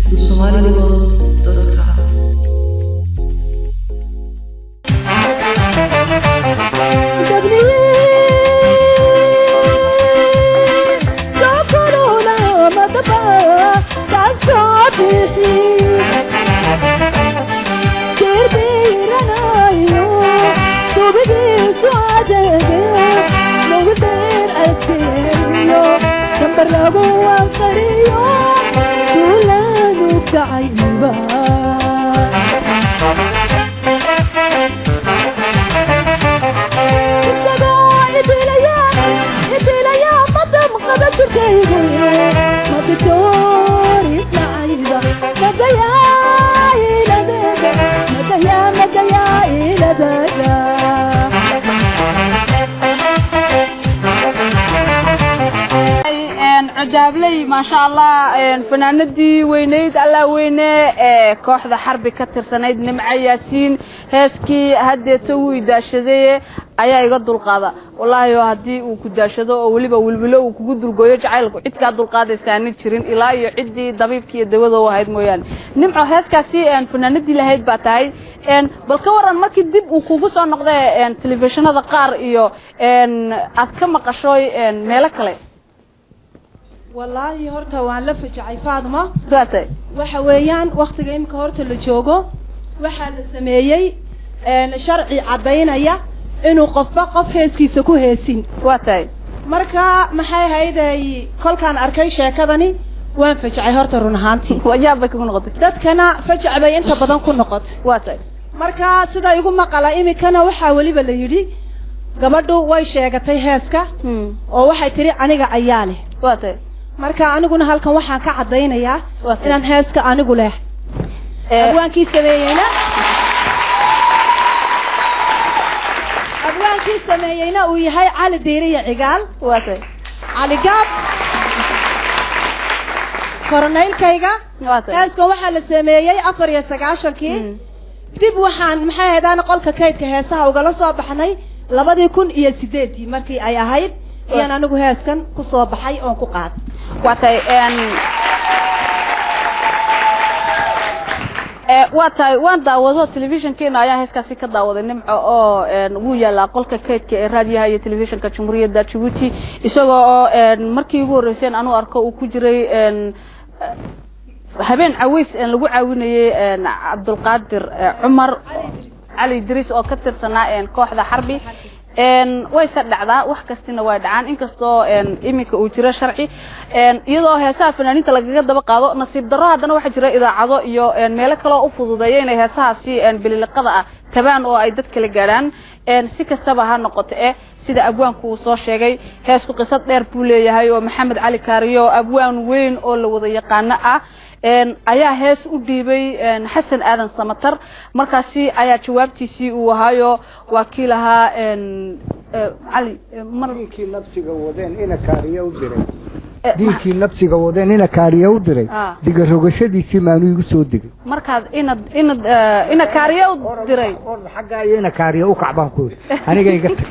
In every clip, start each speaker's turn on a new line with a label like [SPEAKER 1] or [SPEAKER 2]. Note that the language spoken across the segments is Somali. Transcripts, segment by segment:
[SPEAKER 1] the somaliworld.com.
[SPEAKER 2] codaabley maasha allah fanaanadii weyneyd allaa weyne ee kooxda xarbi ka tirsanayd nimco yaasiin heeskii haddeeto wuu daashadaye ayaa iga dulqaada wallaahi oo haddii uu ku daashado oo weliba wilwilo uu kugu dulgooyo jacaylku cid kaa dulqaadaysaani jirin ilaa iyo ciddii dabiibkii iyo dawada u ahayd mooyaane nimco heeskaasi fanaanadii lahayd baa tahay bal ka waran markii dib uu kugu soo noqday telefishinada qaar iyo aad ka maqashoy meelo kale
[SPEAKER 3] wallaahi horta waan la fajacay faadma
[SPEAKER 2] waatay
[SPEAKER 3] waxa weeyaan waktiga imika horta la joogo waxaa la sameeyey sharci caddaynaya inuu qofba qof heeskiisa ku heesin
[SPEAKER 2] waa tahay
[SPEAKER 3] marka maxay hayday kolkaan arkay sheekadani waan fajacay horta run ahaantii
[SPEAKER 2] wayaab bay kugu noqotay
[SPEAKER 3] dadkana fajac bay inta badan ku noqotay
[SPEAKER 2] waa tahay
[SPEAKER 3] marka sida igu maqala imikana waxaa weliba la yidhi gabadhu way sheegatay heeska oo waxay tiri aniga ayaa leh
[SPEAKER 2] waa tahay
[SPEAKER 3] marka aniguna halkan waxaan ka caddaynayaa inaan heeska anigu leh abwaankii sameeyeyna abwaankii sameeyeyna uu yahay cali diiriya cigaal
[SPEAKER 2] waa tahay
[SPEAKER 3] cali gaab koronaylkayga
[SPEAKER 2] waa tahay
[SPEAKER 3] heeskan waxaa la sameeyey afar iyo sagaashankii dib waxaan maxay ahaydaan qolka kaydka heesaha ugala soo baxnay labadii kun iyo sideedii markii ay ahayd ayaan anigu heeskan ku soo baxay oon ku qaaday
[SPEAKER 2] waa tahay waa tahay waan daawado telefishinkeena ayaa heeskaasi ka daawaday nimco oo wuu yaalaa qolka kaydka ee raadiyaha iyo telefishinka jamhuuriyadda jabuuti isagoo oo markii ugu horreyseen anuu arko uu ku jiray habeen caweys lagu caawinayey cabdulqaadir cumar cali idriis oo ka tirsanaa kooxda xarbi wayse dhacdaa wax kastina way dhacaan inkastoo iminka uu jiro sharci iyadoo heesaha fanaaniinta lagaga daba qaado nasiib darro haddana waxaa jira idaacado iyo meelo kaleo u fududeeya inay heesahaasi bililiqada ah tabaan oo ay dad kala gaadhaan si kastaba ha noqoto eh sida abwaanku uu soo sheegay heesku qisad dheer buu leeyahay oo maxamed cali kaariyo abwaan weyn oo la wada yaqaano ah ayaa hees u dhiibay xasan aadan samatar markaasi ayaa jawaabtiisii uu ahaayo waa kii lahaa cali
[SPEAKER 4] diinkii nabsiga wadeen ina kaariya u diray diinkii nabsiga wadeen ina kaariya u diray diga rogashadiisii maanu igu soo degay
[SPEAKER 2] markaad inad inad ina kaariya u diray
[SPEAKER 4] orda xaggaa iyo ina kaariya u kacbaan ku yidhi aniga iga tag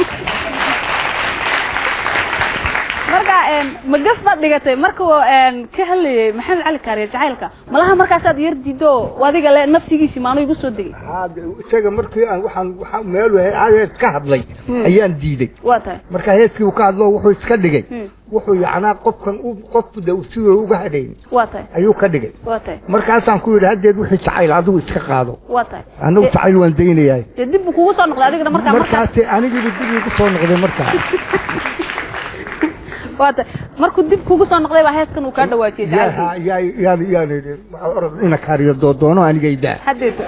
[SPEAKER 2] marka magaf baad dhigatay marka ka hadlayay maxamed cali kaariye jacaylka malaha markaasaad yar diido adiga le nafsigiisi maanu igu soo degay
[SPEAKER 4] isaga markii aan waxaan waxaan meel hees ka hadlay ayaan diiday
[SPEAKER 2] waa tahay
[SPEAKER 4] marka heeskii uu ka hadlo wuxuu iska dhigay wuxuu yacnaa qofkan u qofku de si uga hadhayn
[SPEAKER 2] waa tahay
[SPEAKER 4] ayuu ka dhigay
[SPEAKER 2] waa tahay
[SPEAKER 4] markaasaan ku yidhi haddeed wixii jacayl adigu iska qaado
[SPEAKER 2] waa tahay
[SPEAKER 4] anagu jacayl waan daynayahay
[SPEAKER 2] dee dib buu kugu soo noqday adigana markaa
[SPEAKER 4] markaasi anigiiba dib igu soo noqday markaa
[SPEAKER 2] waata markuu dib kugu soo noqday baa heeskan uu kaa dhawaajiyey
[SPEAKER 4] yaan orod ina kaariyo doodoono anigaydaa
[SPEAKER 2] haddeeta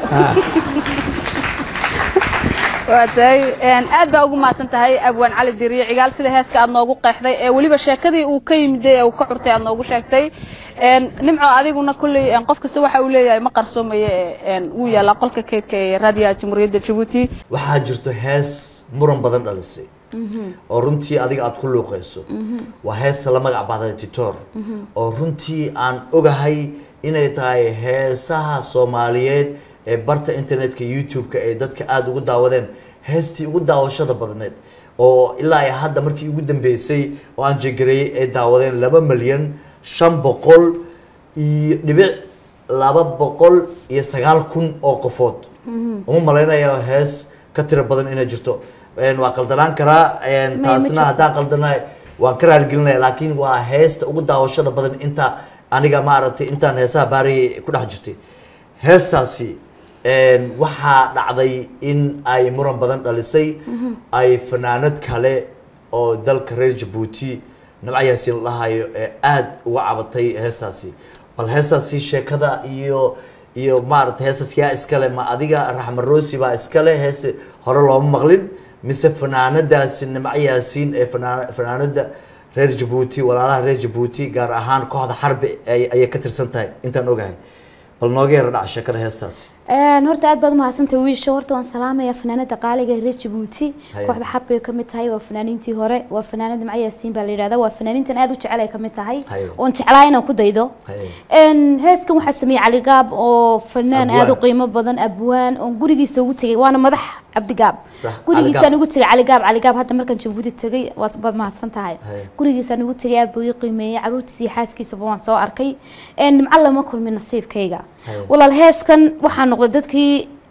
[SPEAKER 2] waa tahay aad baa ugu mahadsan tahay abwaan cali diriye cigaal sida heeska aad noogu qeexday ee weliba sheekadii uu ka yimiday ee uu ka curtay aad noogu sheegtay nimco adiguna kulley qof kasta waxa uu leeyahay ma qarsoomaye wuu yaalaa qolka kaydka ee raadiyaha jamhuuriyadda jabuuti
[SPEAKER 5] waxaa jirto hees muran badan dhalisay oo runtii adiga aada ku luuqayso waa heesta la magac baxday titor oo runtii aan ogahay inay tahay heesaha soomaaliyeed ee barta internetka youtube-ka ee dadka aada ugu daawadeen heestii ugu daawashada badneed oo ilaa ay hadda markii ugu dambeysay oo aan jegareeyey ay daawadeen laba milyan shan boqol iyo dhibic laba boqol iyo sagaal kun oo qofood uma malaynayo hees ka tiro badan inay jirto Een, waa qaldanaan karaa een,
[SPEAKER 6] ma
[SPEAKER 5] taasna
[SPEAKER 6] jirto.
[SPEAKER 5] haddaan qaldanay waan ka raaligelinaya laakiin waa heesta ugu daawashada badan inta aniga maaragtay intaan heesaha baariyay ku dhex jirtay heestaasi een, waxaa dhacday in ay muran badan dhalisay ay fanaanad kale oo dalka reer jabuuti nabca yaasiin la dhahayo ee aada uga cabatay heestaasi bal heestaasi sheekada iyo iyo maaragtay heestaas yaa iskale ma adiga raxma rosi baa iskale hees hore looma maqlin mise fanaanadaasi nimco yaasiin ee fanaan- fanaanada reer jabuuti walaalaha reer jabuuti gaar ahaan kooxda xarbi ay- ayay ka tirsan tahay intaan ogahay bal nooga yara dhaca sheekada heestaasi
[SPEAKER 6] Een, horta aad baad umahadsantahay wiisha horta waan salaamaya fanaanada qaaliga ee reer jabuuti
[SPEAKER 5] Haye.
[SPEAKER 6] kooxda xab bay kamid tahay waa fanaaniintii hore waa fanaanada macya yaasiin baa la yidhahda waa fanaaniintan aad u jecel ay kamid tahay
[SPEAKER 5] Haye.
[SPEAKER 6] oon jeclaa inaan ku daydo
[SPEAKER 5] Haye.
[SPEAKER 6] Een, heeskan waxaa sameeyey cali gaab oo fanaan
[SPEAKER 5] Abwaan.
[SPEAKER 6] aad u qiimo badan abwaan oon gurigiisa ugu tegay waana madax cabdigaab
[SPEAKER 5] Sax,
[SPEAKER 6] gurigiisaan
[SPEAKER 5] Cali Gaab.
[SPEAKER 6] ugu tegay cali gaab cali gaab hadda markaan jabuuti tegay waad baad mahadsan tahay
[SPEAKER 5] Haye.
[SPEAKER 6] gurigiisaan ugu tegay aad buu ii qiimeeyey caruurtiisa iyo xaaskiisaba waan soo arkay Een, nimco lama kulmin nasiibkayga
[SPEAKER 5] Haye.
[SPEAKER 6] walaal heeskan waxaa noqday dadkii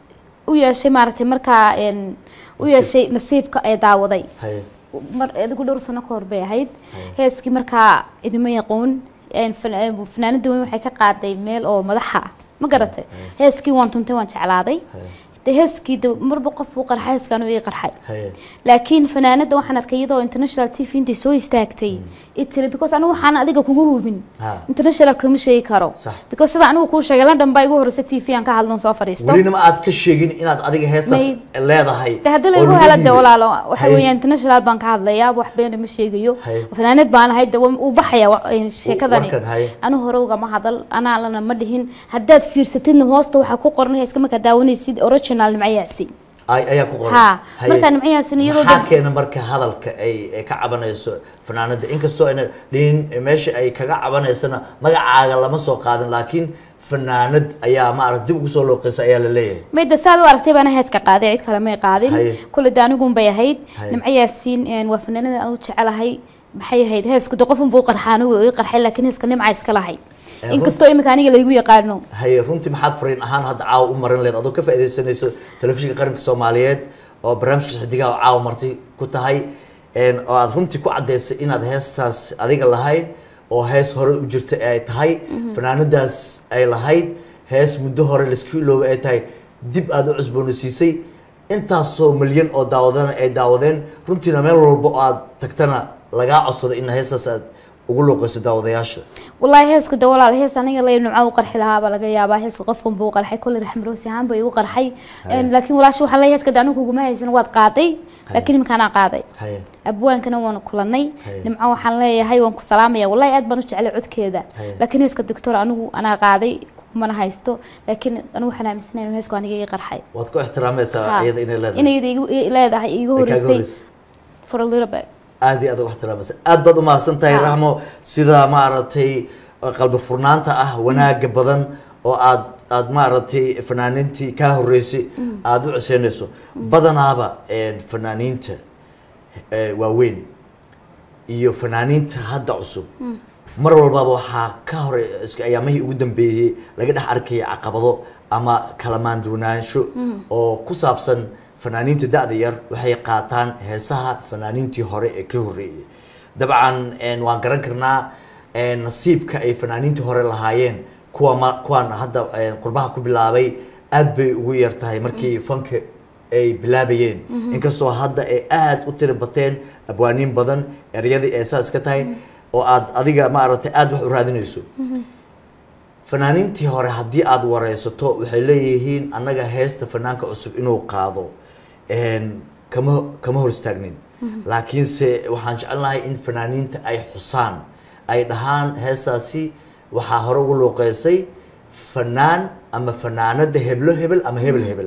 [SPEAKER 6] u yeeshay maaragtay markaa een, u
[SPEAKER 5] Nasiib.
[SPEAKER 6] yeeshay nasiibka ee daawaday
[SPEAKER 5] haye
[SPEAKER 6] mar adigu dhowr sano ka hor bay ahayd heeskii markaa idima yaquun een, fan- een, fanaanada weyn waxay ka qaaday meel oo madaxa ah ma garatay heeskii waan tuntay waan jeclaaday
[SPEAKER 5] Haye.
[SPEAKER 6] de heeskii de marba qof buu qarxay heeskan uu ii qarxay
[SPEAKER 5] haye
[SPEAKER 6] laakiin fanaanada waxaan arkay iyadoo international t v intay soo istaagtay i tiri because anigu waxaan adiga kugu hubin
[SPEAKER 5] Ha.
[SPEAKER 6] international kama sheegi karo
[SPEAKER 5] Sax.
[SPEAKER 6] because sida anigu kuu sheegay london baa igu horeysa t v aan ka hadlon soo fadhiisto
[SPEAKER 5] welina ma aad ka sheegin inaad adiga heestaas
[SPEAKER 6] May-
[SPEAKER 5] leedahay
[SPEAKER 6] de haddii
[SPEAKER 5] oo
[SPEAKER 6] lagu
[SPEAKER 5] lagu
[SPEAKER 6] hela de
[SPEAKER 5] dhiibay.
[SPEAKER 6] walaalo waxa
[SPEAKER 5] Haye.
[SPEAKER 6] weeyaan international baan ka hadlayaa wax beena ma sheegayo
[SPEAKER 5] Haye.
[SPEAKER 6] fanaanad baan ahay de uu baxaya wa- een, sheekadani
[SPEAKER 5] warkan, haye.
[SPEAKER 6] anu hore ugama hadal anaa lana ma dhihin haddaad fiirsatidna hoosta waxaa ku qoran heeska markaa daawanaysid original nimcayaasi
[SPEAKER 5] ay ayaa ku qoran
[SPEAKER 6] Ha,
[SPEAKER 5] Haye.
[SPEAKER 6] markaa nimcayaasin iyadoo
[SPEAKER 5] maxaa
[SPEAKER 6] dad-
[SPEAKER 5] keena marka hadalka ay ay ka cabanayso fanaanada inkastoo ayna dhihin meesha ay kaga cabanaysana magacaaga lama soo qaadin laakiin fanaanad ayaa maarata dib ugu soo looqeysa ayaa la leeyahay
[SPEAKER 6] mayda saad u aragtay baana heeska qaaday cid kale may qaadin
[SPEAKER 5] Haye.
[SPEAKER 6] kule de anigun bay ahayd
[SPEAKER 5] Haye.
[SPEAKER 6] nimco yaasiin een, waa fanaanada aan u jecelahay maxay ahayd heesku de qofun buu qarxaa anigu ii qarxay laakiin heeska nimca iska lahay
[SPEAKER 5] run-
[SPEAKER 6] inkastoo imika aniga laygu yaqaano
[SPEAKER 5] haye runtii maxaad fariin ahaan hadda caawa u marin leed adoo ka faaidaysanayso telefishinka qaranka soomaaliyeed oo barnaamijka saxdigaha oo caawa marti ku tahay een, oo aad runtii ku caddaysay inaad heestaas adiga lahayd oo hees hore u jirta ay tahay fanaanadaas ay lahayd hees muddo hore laisku iloobay ay tahay dib aad u cusboonaysiisay intaasoo milyan oo daawadana ay daawadeen runtiina meel walba oo aad tagtana lagaa codsado in heestaas aad ugu looqeyso daawadayaasha
[SPEAKER 6] والله heesku de walaal hees aniga lay numca u qarxi lahaa baa laga yaabaa heesku qofkan buu qarxay kulli raxmaroos ahaan bay igu qarxay Een, laakiin walaashi waxaa leeyahay heeska de anigu kuguma haysan waad qaaday laakiin imika anaa qaaday
[SPEAKER 5] haye
[SPEAKER 6] abwaankana waanu kulanay
[SPEAKER 5] Haye.
[SPEAKER 6] nimco waxaan leeyahay waan ku salaamaya wallahi aad baan u jeclay codkeeda
[SPEAKER 5] Haye.
[SPEAKER 6] laakiin heeska doctor anigu anaa qaaday kumana haysto laakiin anigu waxaan aaminsanahay inuu heesku aniga ii qarxay
[SPEAKER 5] waad ku ixtiraamaysaa
[SPEAKER 6] Ha.
[SPEAKER 5] iyada inay leedahay
[SPEAKER 6] inay igu- ii leedahay iiga
[SPEAKER 5] Ay kaaga
[SPEAKER 6] horeysay
[SPEAKER 5] horeysay.
[SPEAKER 6] for a little bit
[SPEAKER 5] aad iyo aad ugu ixtiraamaysa aad baad umahadsan tahay
[SPEAKER 6] Ha.
[SPEAKER 5] raxmo sida maaragtay qalbi furnaanta ah wanaaga badan oo aad aad maaragtay fanaaniintii kaa horeysay aada u coseynayso badanaaba een, fanaaniinta eh, waaweyn iyo fanaaniinta hadda cusub mar walbaba waxaa ka hore iska ayaamihii ugu dambeeyey laga dhex arkaya caqabado ama kala maanduunaansho oo ku saabsan fanaaniinta da-da yar waxay qaataan heesaha fanaaniintii hore ee ka horreeyey dabcan een, waan garan karnaa een, nasiibka ay fanaaniintii hore lahaayeen kuwa ma kuwan hadda een, qurbaha ku bilaabay aad bay ugu yar tahay markii fanka ay bilaabayeen inkastoo hadda ay aada u tiri bateen abwaaniin badan ereyadii ay saas ka tahay oo aad adiga maaragtay aada wax u raadinayso fanaaniintii hore haddii aada wareysato waxay leeyihiin annaga heesta fanaanka cusub inuu qaado een, kama kama hor istaagnin laakiinse waxaan jecelnahay in fanaaniinta ay xusaan ay dhahaan heestaasi waxaa hore ugu looqeysay fanaan ama fanaanada heblo hebel ama hebel hebel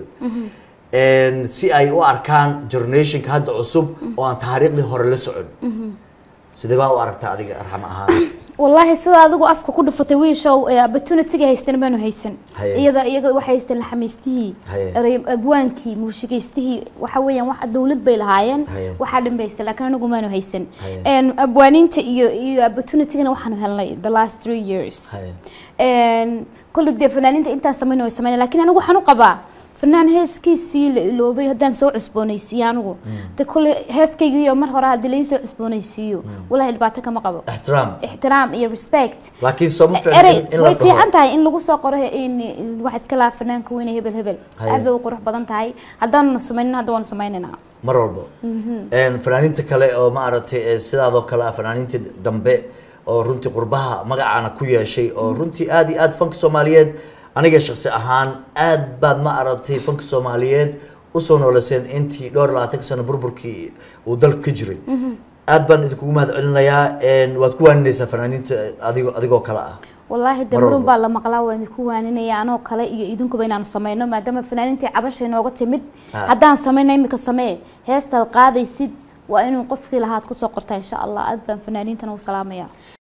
[SPEAKER 5] Een, si ay u arkaan generationka hadda cusub oo aan taariikhdii hore la socon sidee baa u aragtaa adiga arxam ahaan
[SPEAKER 6] والله sida adigu afka ku dhufatay wiishow opportunity haystan baanu haysan
[SPEAKER 5] Haye.
[SPEAKER 6] iyada iyaga waxay haysteen laxamiistihii
[SPEAKER 5] Haye.
[SPEAKER 6] eray- abwaankii muusigaystihii waxa weeyaan wax dawlad bay lahaayeen
[SPEAKER 5] Haye.
[SPEAKER 6] waxaa dhan bay haysteen laakiin anagu maanu haysan
[SPEAKER 5] Haye.
[SPEAKER 6] Een, abwaaniinta iyo iyo opportunitygana waxaanu helnay the last three years
[SPEAKER 5] Haye.
[SPEAKER 6] Een, kolley dee fanaaniinta intaan samayna way samayna laakiin anigu waxaan u qabaa fanaan heeskiisii la iloobay haddaan soo cusboonaysiiyo anigu de kolley heeskaygiiyo mar hore haddii lai soo cusboonaysiiyo walahi dhibaato kama qabo
[SPEAKER 5] ixtiraam
[SPEAKER 6] ixtiraam iyo respect
[SPEAKER 5] laakiin soo ma fiicna
[SPEAKER 6] erey
[SPEAKER 5] in- in la
[SPEAKER 6] way fiican
[SPEAKER 5] dhaho
[SPEAKER 6] tahay in lagu soo qoro in in wax iska laa fanaanka weyne hebel hebel
[SPEAKER 5] Haye.
[SPEAKER 6] aad bay u qurux badan tahay haddaanu samaynin hadda waanu samaynayna
[SPEAKER 5] mar walba Een, fanaaniinta kale oo maaragtay ee sidaadoo kale ah fanaaniintii dambe oo runtii qurbaha magacaana ku yeeshay oo runtii aad iyo aad fanka soomaaliyeed aniga shaksi ahaan aad baad ma aragtay fanka soomaaliyeed usoo nooleyseen intii dhowr iyo labaatan sano burburkii uu dalka ka jiray aad baan idinkugu mahad celinayaa Een, waad ku waaninaysaa fanaaniinta adigoo adigoo kale ah
[SPEAKER 6] wallaahi de
[SPEAKER 5] Mar
[SPEAKER 6] marun
[SPEAKER 5] walba.
[SPEAKER 6] baa la maqlaa waan idinku waaninaya anoo kale iyo idinkuba inaanu samayno maadaama fanaaniintii cabasha inooga timid
[SPEAKER 5] Ah.
[SPEAKER 6] haddaan samayno imika samee heestaad qaadaysid waa inuu qofkii lahaad kusoo qortaa insha allah aad baan fanaaniintana u salaamaya